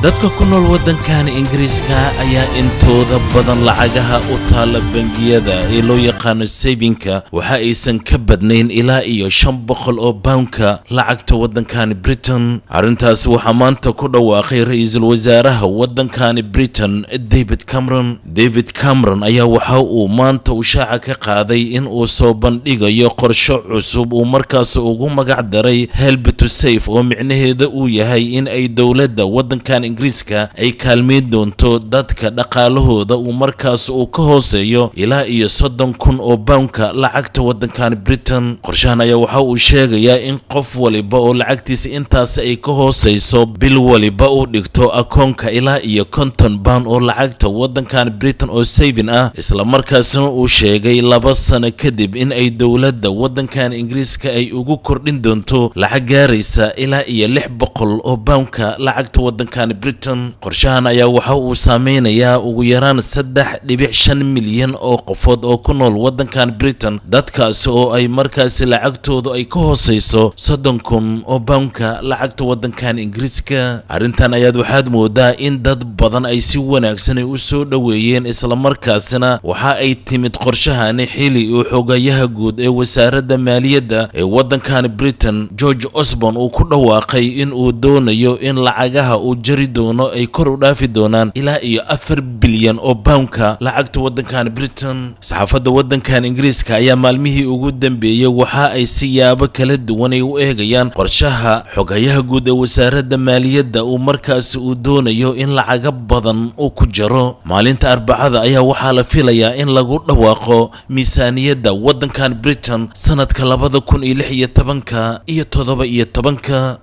dadka ku nool waddankan ingiriiska ayaa intooda badan lacagaha u taalla bangiyada ee loo yaqaano sabinka waxa aysan ka badnayn ilaa iyo shan boqol oo bawnka lacagta waddankani britain arrintaasi waxaa maanta ku dhawaaqay ra-iisul wasaaraha waddankani britain david cameron david cameron ayaa waxa uu maanta ushaaca ka qaaday in uu soo bandhigayo qorsho cusub uu markaas ugu magac daray help to safe oo micnaheeda uu yahay in ay dowladda waddankan ingiriiska ay kaalmeyn doonto dadka dhaqaalahooda uu markaas uu ka hooseeyo ilaa iyo soddon kun oo bawnka lacagta waddankan britain qorshahan ayaa waxa uu sheegayaa in qof waliba oo lacagtiisa intaasi ay ka hooseyso bil waliba uu dhigto akoonka ilaa iyo konton baan oo lacagta waddankan britain oo savin ah islamarkaasna uu sheegay laba sano kadib in ay dowladda waddankan ingiriiska ay ugu kordhin doonto lacag gaaraysa ilaa iyo lix boqol oo bawnka lacagta waddankan britain qorshahan ayaa waxa uu saameynayaa ugu yaraan saddex dhibic shan milyan oo qofood oo ku nool waddankan britain dadkaasi oo ay markaasi lacagtoodu ay ka hooseyso soddon kun oo bawnka lacagta waddankan ingiriiska arrintan ayaad waxaad moodaa in dad badan ay si wanaagsan ay u soo dhoweeyeen islamarkaasina waxa ay timid qorshahani xili uu xogayaha guud ee wasaaradda maaliyadda ee waddankan britain george osborn uu ku dhawaaqay in uu doonayo in lacagaha uu jari doono ay kor u dhaafi doonaan ilaa iyo afar bilyan oo bawnka lacagta waddankan britain saxaafadda waddankan ingiriiska ayaa maalmihii ugu dambeeyey waxa ay siyaabo kala duwan ay u eegayaan qorshaha xogayaha guud ee wasaaradda maaliyadda uu markaasi uu doonayo in lacaga badan uu ku jaro maalinta arbacada ayaa waxaa la filayaa in lagu dhawaaqo miisaaniyadda waddankan britain sanadka labada kun iyo lix iyo tobanka iyo toddoba iyo tobanka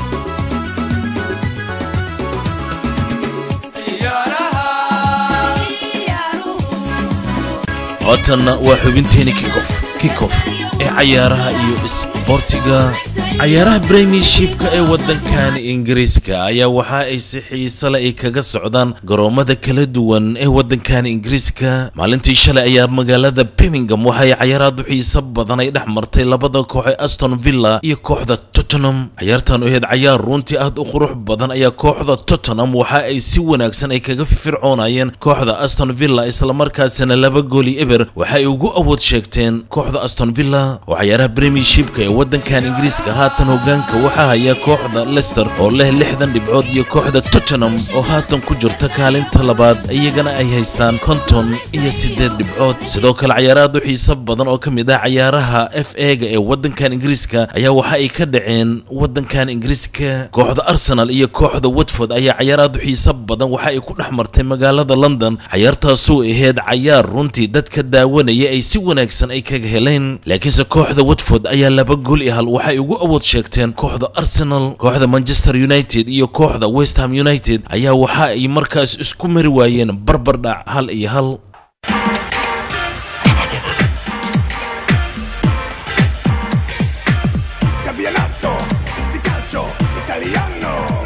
codtanna waa xubinteeni kikof kikof ee cayaaraha iyo isboortiga cayaaraha premiershipka ee waddankan ingiriiska ayaa waxa ay si xiisale ay kaga socdaan garoomada kala duwan ee waddankan ingiriiska maalintii shalay ayaa magaalada birmingham waxay cayaaraad u xiiso badan ay dhex martay labada koox ee aston villa iyo kooxda tottenham cayaartan u ahayd cayaar runtii aad u qurux badan ayaa kooxda tottenham waxa ay si wanaagsan ay kaga fircoonayeen kooxda aston villa islamarkaasina laba gooli eber waxa ay ugu awood sheegteen kooxda aston villa oo cayaaraha premiershipka ee waddankan ingiriiska haatan hogaanka waxaa haya kooxda lester oo leh lixdan dhibcood iyo kooxda tottenham oo haatan ku jirta kaalinta labaad iyagana ay haystaan konton iyo siddeed dhibcood sidoo kale cayaaraad u xiiso badan oo ka mid ah cayaaraha f ega ee waddankan ingiriiska ayaa waxa ay ka dhaceen waddankan ingiriiska kooxda arsenal iyo kooxda watford ayaa cayaaraad u xiiso badan waxa ay ku dhex martay magaalada london cayaartaasuu ahayd cayaar runtii dadka daawanaya ay si wanaagsan ay kaga heleen laakiinse kooxda watford ayaa laba gool i hal waxay ugu awood sheegteen kooxda arsenal kooxda manchester united iyo kooxda west ham united ayaa waxa ay markaas isku mari waayeen barbardhac hal iyo hal Campionato di calcio italiano.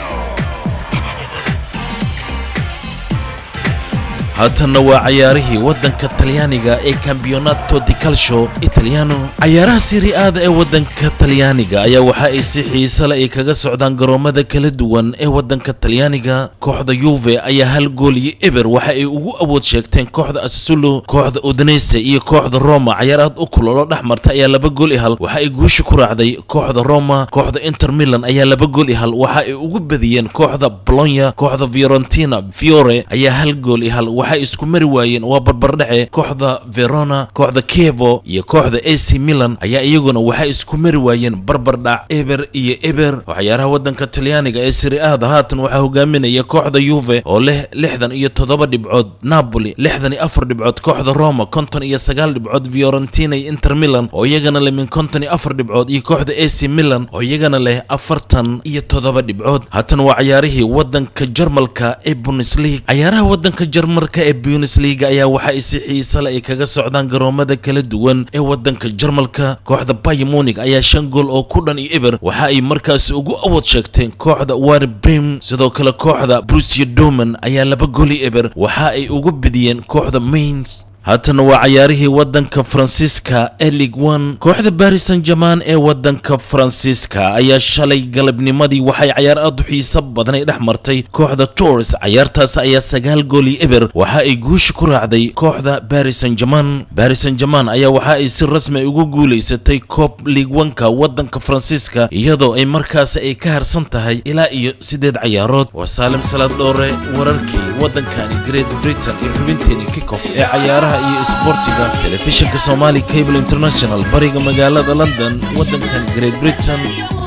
haatanna waa cayaarihii waddanka talyaaniga ee campeonato di calcio italiano cayaaraha siriaada ee waddanka talyaaniga ayaa waxa ay si xiisale ay kaga socdaan garoomada kala duwan ee waddanka talyaaniga kooxda yuve ayaa hal gool iyo eber waxa ay ugu awood sheegteen kooxda assulo kooxda udinese iyo kooxda roma cayaar aad u kulolo dhex marta ayaa laba gool i hal waxa ay guusha ku raacday kooxda roma kooxda inter milan ayaa laba gool i hal waxa ay ugu badiyeen kooxda bolonya kooxda fiorentina fiore ayaa hal gool i hal waxay isku mari waayeen waa barbardhace kooxda verona kooxda kevo iyo kooxda ac milan ayaa iyaguna waxay isku mari waayeen barbardhac eber iyo eber oo cayaaraha waddanka talyaaniga ee siriaada haatan waxaa hogaaminaya kooxda yuve oo leh lixdan iyo toddoba dhibcood napoli lixdan iyo afar dhibcood kooxda roma konton iyo sagaal dhibcood fiorentina iyo inter milan oo iyagana leh min konton iyo afar dhibcood iyo kooxda ac milan oo iyagana leh afartan iyo toddoba dhibcood haatan waa cayaarihii waddanka jarmalka ee bundesliga cayaaraha waddanka jarmalka ee bundesliga ayaa waxa ay si xiisale ay kaga socdaan garoomada kala duwan ee waddanka jarmalka kooxda bayer munich ayaa shan gool oo ku dhan iyo eber waxa ay markaasi ugu awood sheegteen kooxda ware brem sidoo kale kooxda brusia doman ayaa laba gool iyo eber waxa ay ugu bidiyeen kooxda mains haatana waa cayaarihii waddanka faransiiska ee lig one kooxda baris san german ee waddanka faransiiska ayaa shalay galabnimadii waxay cayaar aad u xiiso badan ay dhex martay kooxda tours cayaartaas ayaa sagaal gooli eber waxa ay guusha ku raacday kooxda baris san german baris san german ayaa waxa ay si rasmi ugu guulaysatay koob lig one-ka waddanka faransiiska iyadoo ay markaas ay ka harsan tahay ilaa iyo sideed cayaarood waa saalim salaad dhoore wararkii waddankani great britain iyo xubinteeni kickoff ee cayaaraha iyo isboortiga telefishinka somali cable international bariga magaalada london waddankan great britain